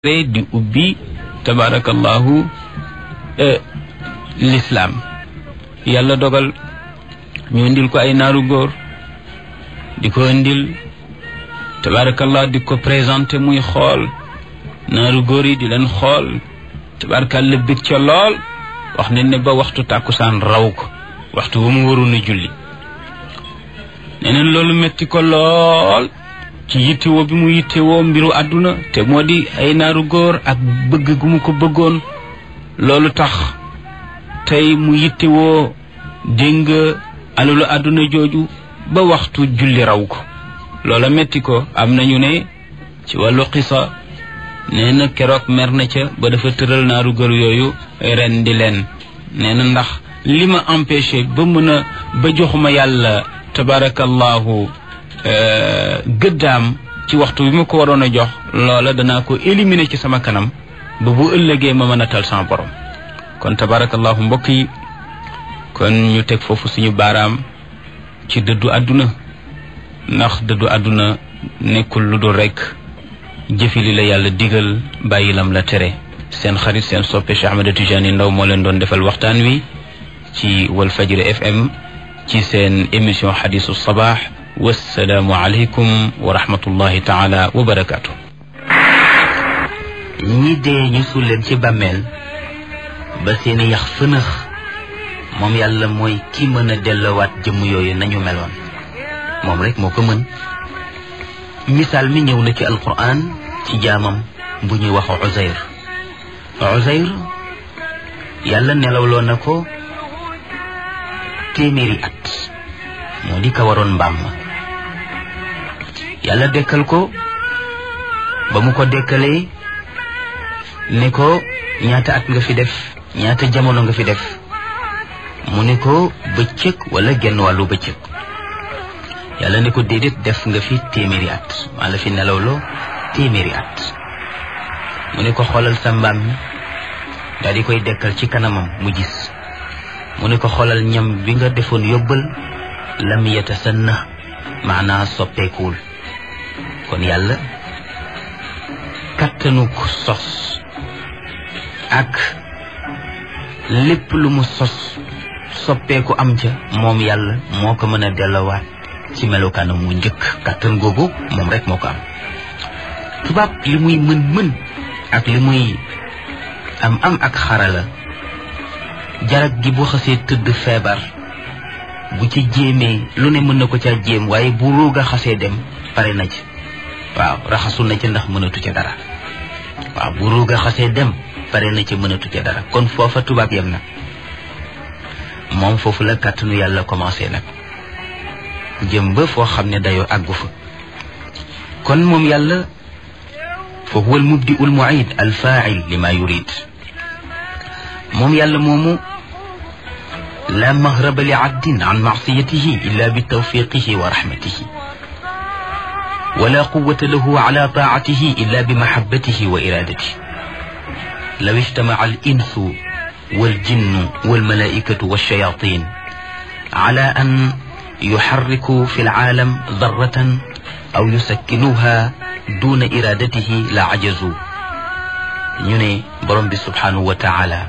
di ubbi tabarakallahu l'islam yàlla dogal ñu indil ko ay naaru góor di ko indil tabarakallah di ko présenté muy xool naaru góor yi di leen xool tabarakallah bég ca lool wax ne ne ba waxtu tàkkusaan raw ko waxtu bu mu waroon a julli neneen loolu metti ko lool ci yittewoo bi mu yittewoo mbiru àdduna te moo di ay naaru góor ak bëgg gu mu ko bëggoon loolu tax tey mu yittewoo dégg nga alalu àdduna jooju ba waxtu julli raw ko loola metti ko am nañu ne ci wàllu xisa nee na keroog mer na ca ba dafa tëral naaru góor yooyu ren di leen nee na ndax li ma empêché ba mën a ba joxuma yàlla tabarakallahu gëddaam ci waxtu bi ma ko waroon a jox loola danaa ko éliminer ci sama kanam ba bu ëllëgee ma mën a tal sama borom kon tabarakallahu mbokk yi kon ñu teg foofu suñu baaraam ci dëddu àdduna ndax dëddu àdduna nekkul lu dul rekk jëfi li la yàlla digal bàyyi lam la tere seen xarit seen soppe Cheikh Ahmed Tidiane Ndaw moo leen doon defal waxtaan wi ci Walfajri FM ci seen émission xadisu sabaax wassalaamu aleykum wa rahmatullahi taala wa barakaatu. ñi dee ñu suul leen ci bàmmeel ba seeni yax fënëx moom yàlla mooy ki mën a dellowaat jëmm yooyu nañu meloon moom rek moo ko mën misaal mi ñëw na ci alquran ci jaamam bu ñuy wax Uzayr Uzayr yàlla nelawloo na ko téeméeri at moo di ka waroon mbaam ma yàlla dekkal ko ba mu ko dekkalee ne ko ñaata at nga fi def ñaata jamono nga fi def mu ne ko bëccëg wala genn wàllu bëccëg yàlla ne ko déedéet def nga fi téeméeri at maa la fi nelawloo téeméeri at mu ne ko xoolal sa mbaam mi daal di koy dekkal ci kanamam mu gis mu ne ko xoolal ñam bi nga defoon yóbbal lam yatasanna maanaa soppeekuwul kon yàlla kattanu ko sos ak lépp lu mu sos soppeeku am ca moom yàlla moo ko mën a dellowaat ci melokaanam mu njëkk kattan googu moom rek moo ko am tubaab li muy mën-mën ak li muy am am ak xarala jarag gi bu xasee tëdd feebar bu ci jéemee lu ne mën na ko caa jéem waaye bu ruug a xasee dem pare na ci waaw raxasu na ci ndax mënatu ca dara waaw bu ruug a xasee dem pare na ci mënatu ca dara kon foofa tubaab yem nag moom foofu la kàttanu yàlla commencé nag jëm ba foo xam ne dayoo àggu fa kon moom yàlla fa huwa al mubdi ul muid al fail li ma yurid moom yàlla moomu la mahraba li abdin an maasiyatihi illa bi tawfiqihi wa rahmatihi wala quwata lahu ala taatihi illa bi mahabbatihi wa iradatihi law ijtamaca al insu والجن والملائكة والشياطين على أن يحركوا في العالم ذرة أو يسكنوها دون إرادته لعجزوا ñu ne borom bi subhanahu wa taala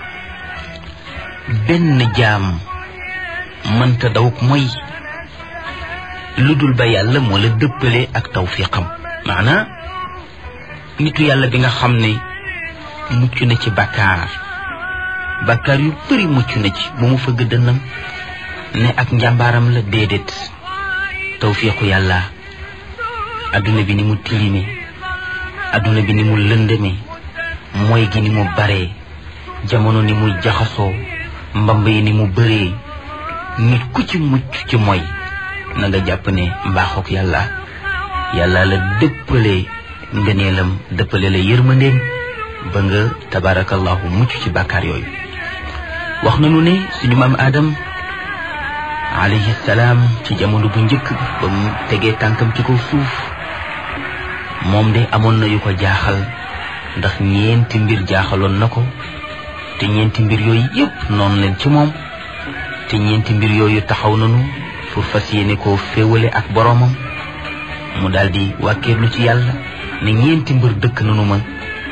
benn jaam mënta dawuk mooy lu dul ba yàlla moo la dëppale ak tawfiqam maanaa nitu yàlla bi nga xam ne mucc na ci bakkaar bakkaar yu bëri mucc na ci bu mu fëgg dënnam ne ak njàmbaaram la déedéet tawfiqu yàlla adduna bi ni mu tilime adduna bi ni mu lëndëme mooy gi ni mu baree jamono ni mu jaxasoo mbamb yi ni mu bëree nit ku ci mucc ci mooy na nga jàpp ne mbaaxook yàlla yàlla la dëppale ngëneelam dëppale la yërmandeem ba nga tabarakallahu mucc ci bàkkaar yooyu wax nañu ne suñu maam Adam alayhi salaam ci jamono bu njëkk ba mu tegee tànkam ci kaw suuf moom de amoon na yu ko jaaxal ndax ñeenti mbir jaaxaloon na ko te ñeenti mbir yooyu yëpp noonu leen ci moom te ñeenti mbir yooyu taxaw nañu pour fas yéene koo féewale ak boroomam mu daldi wàkkeerlu ci yàlla ne ñeenti mbir dëkk nañu ma